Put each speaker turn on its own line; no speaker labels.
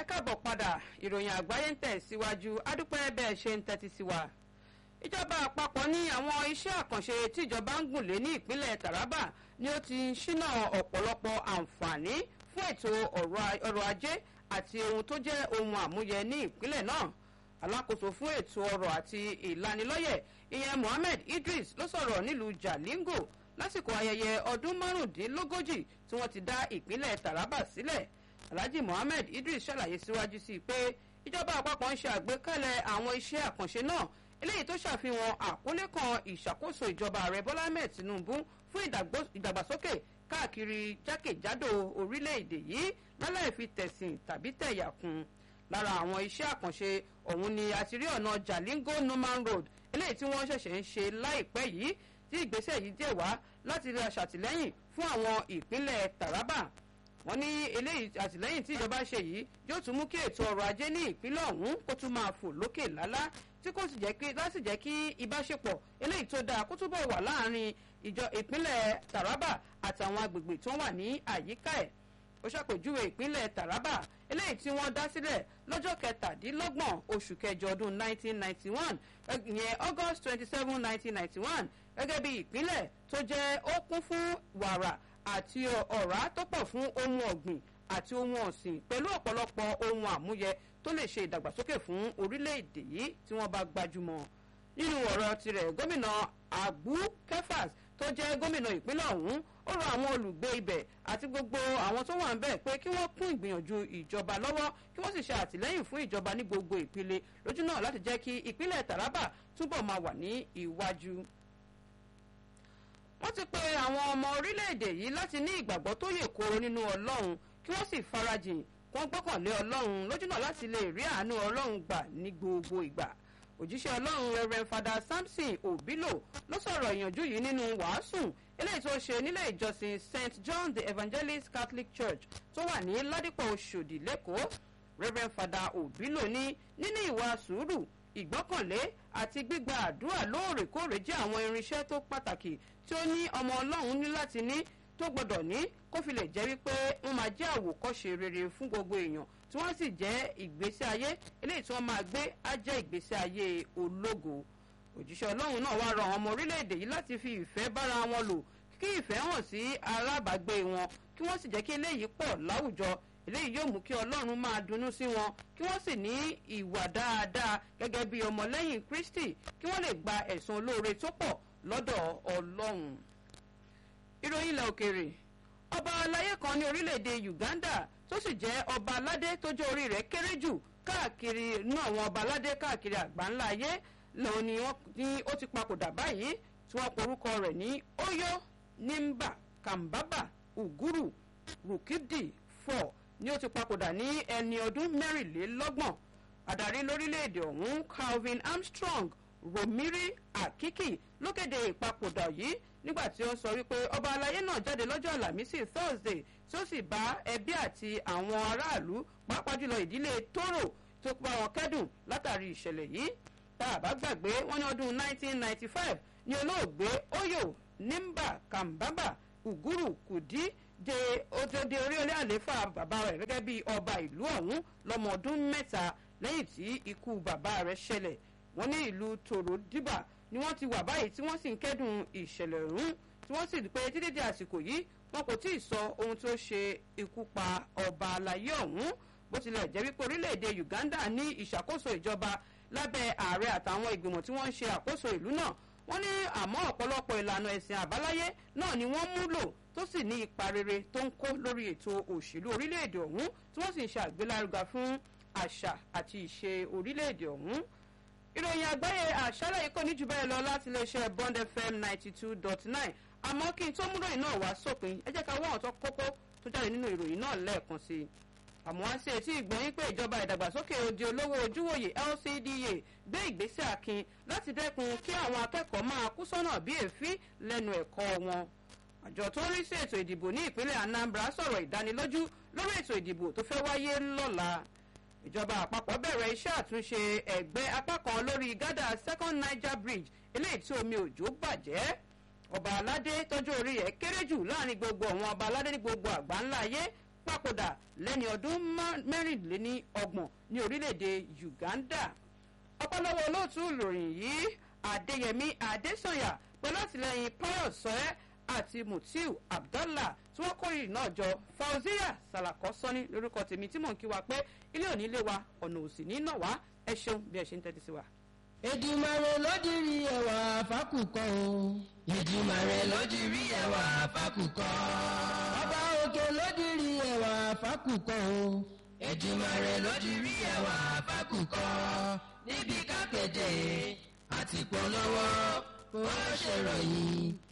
káàbọ̀ padà ìròyìn àgbáyé ń tẹ̀ síwájú adúpẹ́ bẹ́ẹ̀ ṣe ń tẹ́tí sí wa. ìjọba àpapọ̀ ní àwọn iṣẹ́ àkànṣe tíjọba ń gùn lé ní ìpínlẹ̀ Taraba ni ó ti ń ṣínà ọ̀pọ̀lọpọ̀ àǹfààní fún ètò ọrọ̀ ajé àti ohun tó jẹ́ ohun àmúyẹ ní ìpínlẹ̀ náà alákòóso fún ètò ọrọ̀ àti ìlanilọ́yẹ̀ ìyẹn Mohammed Idris ló sọ̀rọ̀ nílùú Jalingo lásìkò ayẹyẹ ọdún márùndínlógójì tí wọ́n ti dá ìpínlẹ̀ Taraba sílẹ̀ Alhaji Mohammed Idris ṣàlàyé síwájú sí i pé ìjọba àpapọ̀ ń ṣe àgbékalẹ̀ àwọn iṣẹ́ àkànṣe náà eléyìí tó ṣàfihàn àkọlé kan ìṣàkóso ìjọba ààrẹ Bọ́lá Ahmed Tinubu fún ìdàgbàsókè káàkiri jákèjádò orílẹ̀-èdè yìí láláì fi tẹ̀sìn tàbí tẹ̀yà kún lára àwọn iṣẹ́ àkànṣe ọ̀hún ni a ti rí ọ̀nà Jalingo Norman Road eléyìí tí wọ́n ṣẹ̀ṣẹ̀ ń ṣe láìpẹ́ yìí tí ìgbésẹ̀ yìí dé wá láti rí aṣàtìlẹ́yìn fún àwọn ìpínlẹ̀ Taraba wọ́n ní eléyìí àtìlẹ́yìn tí ìjọba ṣe yìí yóò tún mú kí ètò ọrọ̀ ajé ní ìpínlẹ̀ ọ̀hún kó tún máa fò lókè lálá tí kò sì jẹ́ kí láti jẹ́ kí ìbáṣepọ̀ eléyìí tó dáa kó túbọ̀ wà láàrin ìjọ ìpínlẹ̀ Taraba àtàwọn agbègbè tó wà ní àyíká ẹ̀ ó ṣàpèjúwe ìpínlẹ̀ Taraba eléyìí tí wọ́n dá sílẹ̀ lọ́jọ́ kẹtàdínlọ́gbọ̀n oṣù kẹjọ ọdún 1991 ìyẹn August 27 1991 gẹ́gẹ́ bí ìpínlẹ̀ tó jẹ́ ó kún fún wàrà àti ọ̀rá tó pọ̀ fún ohun ọ̀gbìn àti ohun ọ̀sìn pẹ̀lú ọ̀pọ̀lọpọ̀ ohun àmúyẹ tó lè ṣe ìdàgbàsókè fún orílẹ̀-èdè yìí tí wọ́n bá gbajúmọ̀ nínú ọ̀rọ̀ tirẹ̀ gómìnà Abu Kefas tó jẹ́ gómìnà ìpínlẹ̀ ọ̀hún ó rọ àwọn olùgbé ibẹ̀ àti gbogbo àwọn tó wà ń bẹ̀ pé kí wọ́n kún ìgbìyànjú ìjọba lọ́wọ́ kí wọ́n sì ṣe àtìlẹ́yìn fún ìjọba ní gbogbo ìpele lójú náà láti jẹ́ kí ìpínlẹ̀ Taraba túbọ̀ máa wà ní iwájú wọ́n ti pe àwọn ọmọ orílẹ̀-èdè yìí láti ní ìgbàgbọ́ tó yè kooro nínú ọlọ́run kí wọ́n sì farajìn kí wọ́n gbọ́kànlé ọlọ́run lójúnà láti lè rí àánú ọlọ́run gbà ní gbogbo ìgbà òjíṣẹ́ ọlọ́run reverend father samson obilo ló sọ̀rọ̀ ìyànjú yìí nínú wàásù eléyìí tó ṣe nílé ìjọsìn st john the evangelist catholic church tó wà ní ládìpọ̀ oṣòdì lẹ́kọ̀ọ́ reverend father obilo ní nínú ìwà sùúrù ìgbọ́kànlé àti gbígba àdúrà lóòrèkóòrè jẹ́ àwọn irinṣẹ́ tó pàtàkì tí ó ní ọmọ ọlọ́run ní láti ní tó gbọdọ̀ ní kó fi lè jẹ́ wípé wọ́n máa jẹ́ àwòkọ́ṣe rere fún gbogbo èèyàn tí wọ́n sì jẹ́ ìgbésí ayé eléyìí tí wọ́n máa gbé á jẹ́ ìgbésí ayé ológo òjíṣẹ́ ọlọ́run náà wá rọ àwọn ọmọ orílẹ̀-èdè yìí láti fi ìfẹ́ bára wọn lò kí ìfẹ́ hàn sí alábàágbé wọn kí wọ́n sì jẹ́ kí eléyìí pọ̀ láwùjọ eléyìí yóò mú kí ọlọ́run máa dunnú sí wọn kí wọ́n sì ní ìwà dáadáa gẹ́gẹ́ bí ọmọlẹ́yìn kristi kí wọ́n lè gba ẹ̀san olóore tó pọ̀ lọ́dọ̀ ọlọ́run. ìròyìn ilẹ̀ òkèèrè ọba aláyé kan ní orílẹ̀-èdè uganda tó sì jẹ́ ọba aládé tó jẹ́ orí rẹ̀ kéré jù káàkiri inú àwọn ọba aládé káàkiri àgbáńlá ayé lòun ni ó ti papòdà báyìí tí wọ́n porúkọ rẹ̀ ní oyo nimba kambaba uguru rukidi four ni ó ti papòdà ní ẹni ọdún mẹ́rìnlélọ́gbọ̀n adarí lórílẹ̀‐èdè ọ̀hún Calvin Armstrong Romiri Akiki ló kéde ìpapòdà yìí nígbà tí ó sọ wípé ọba aláyé náà jáde lọ́jọ́ àlàmísì Thursday tí ó sì bá ẹbí àti àwọn aráàlú pàápàá jùlọ ìdílé Toro tó pa wọn kẹ́dùn látàrí ìṣẹ̀lẹ̀ yìí tá a bá gbàgbé wọn ní ọdún 1995 ní olóògbé Oyo Nimba Kambaba Uguru Kudi de ojode orí olé àléfà bàbá rẹ̀ gẹ́gẹ́ bí ọba ìlú ọ̀hún lọ́mọ ọdún mẹ́ta lẹ́yìn tí ikú bàbá rẹ̀ ṣẹlẹ̀ wọ́n ní ìlú tòrò dìbà ni wọ́n ti wà báyìí tí wọ́n sì ń kẹ́dùn ìṣẹ̀lẹ̀ ọ̀hún tí wọ́n sì pé títí di àsìkò yìí wọn kò tí ì sọ ohun tó ṣe ikú pa ọba àlàyé ọ̀hún bó tilẹ̀ jẹ́ wípé orílẹ̀-èdè Uganda ní ìṣàkóso ìjọba lábẹ́ ààrẹ àtàwọn ìgbìmọ̀ tí wọ́n ń ṣe àkóso ìlú náà wọ́n ní àmọ́ ọ̀pọ̀lọpọ̀ ìlànà ẹ̀sìn àbáláyé náà ni wọ́n múlò tó sì ní ipa rere tó ń kó lórí ètò òṣèlú orílẹ̀-èdè ọ̀hún tí wọ́n sì ń ṣe àgbélárugà fún àṣà àti ìṣe orílẹ̀-èdè ọ̀hún. ìròyìn àgbáyé àṣálẹ̀ yìí kò ní jù bẹ́ẹ̀ lọ láti iléeṣẹ́ Bond FM ninety two dot nine àmọ́ kí n tó múròyìn náà wá sópin ẹ jẹ́ ká wọ́n ọ̀tọ́ kókó tó jáde nínú ìròyìn náà lẹ́ẹ̀kan sí i àmọ́ wá sí etí ìgbọ̀nyín pé ìjọba ìdàgbàsókè òde olówó ojúwòye LCDA gbé ìgbésẹ̀ akin láti dẹ́kun kí àwọn akẹ́kọ̀ọ́ máa kú sọ́nà bí èéfín lẹ́nu ẹ̀kọ́ wọn àjọ tó ń rí sí ètò ìdìbò ní ìpínlẹ̀ Anambra sọ̀rọ̀ ìdánilójú lórí ètò ìdìbò tó fẹ́ wáyé lọ́la ìjọba àpapọ̀ bẹ̀rẹ̀ iṣẹ́ àtúnṣe ẹ̀gbẹ́ apá kan lórí gádà second Niger bridge eléyìí tí omi òjò bàjẹ́ ọba aládé tọ́jú orí ẹ̀ kéré jù láàrin gbogbo àwọn ọba aládé ní gbogbo àgbáńlá ayé papòdà lẹ́ni ọdún mẹ́rìnléní ọgbọ̀n ní orílẹ̀-èdè uganda ọpọlọwọ olóòtú ìròyìn yìí adéyẹmí adésànyà pẹ̀lú àtìlẹyìn pius sọ́ẹ́ àti mutiu abdallah tí wọ́n kórìí náà jọ fauziya salakọ sọ́ni lórúkọ tèmi tí mò ń kí wa pé ilé òní lé wa ọ̀nà òsì ní náà wá ẹ ṣeun bí ẹ ṣe ń tẹ́tí sí wa.
Èdùmàrè lódìrí ẹwà fákùkọ o. Èdùmàrè lódìrí ẹwà fákùkọ. Ọba òkè lódìrí ẹwà fákùkọ o. Èdùmàrè lódìrí ẹwà fákùkọ. Níbi kápẹ́tẹ̀ àti polówó kó ṣèròyìn